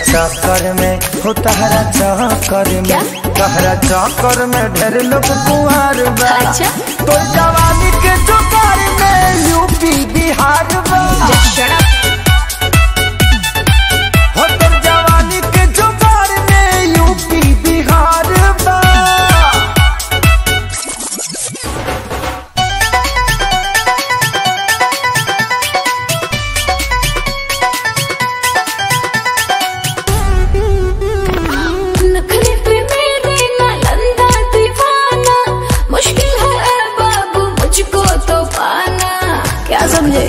चक्कर में हो तहरा चक्कर क्या? में तहरा चक्कर में ढेर लोग कुंवर बा अच्छा। तो जवानी के चक्कर में यूपी बिहार बा हो तो जवानी के चक्कर में यूपी बिहार बा नखरे पे मेरे नालंदा दीवाना मुश्किल है ऐ बाबू मुझको तो पाना क्या समझे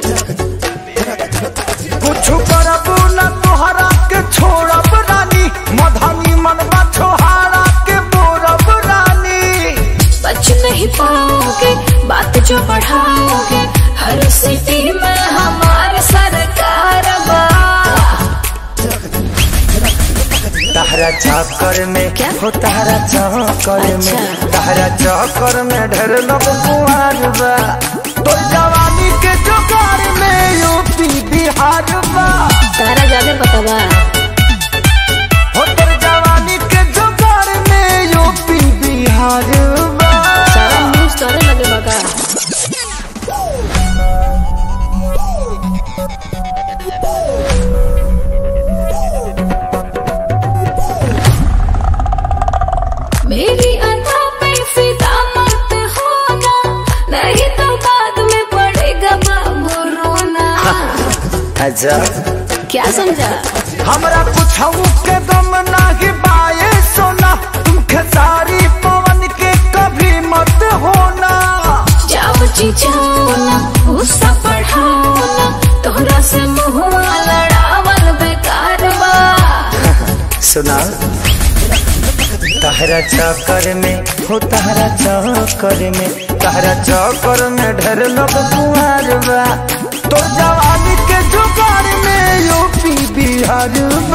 कुछ करबू न तोहरा के छोड़ब रानी मधनी मनवा छोहारा के बोरब रानी बच नहीं पाओगे बात जो बढ़ाओगे हर सिटी में हमारे सरकार बा तहरा चक्कर में क्या? हो तहरा चक्कर में अच्छा। तहरा चक्कर में ढेर लोग कुंवर बा तो जवानी के चक्कर में यूपी बिहार बा तारा ज्यादा पता बा हो तर जवानी के चक्कर में यूपी बिहार बा सारा न्यूज तोरे लगे बगा मेरी अदा पे फिदा मत होना नहीं तो बाद में पड़ेगा बाबू रोना अच्छा क्या समझा हमरा कुछ के दम नाही बाए सोना तुम खेसारी पवन के कभी मत होना जाओ जी जाओ ना गुस्सा बढ़ाओ ना तोहरा से मुहुआ लड़ावल बेकार बा सुना तहरा चक्कर में हो तहरा चक्कर में तहरा चक्कर में ढेर लोग कुंवर बा तो जवानी के जुगार में यूपी बिहार बा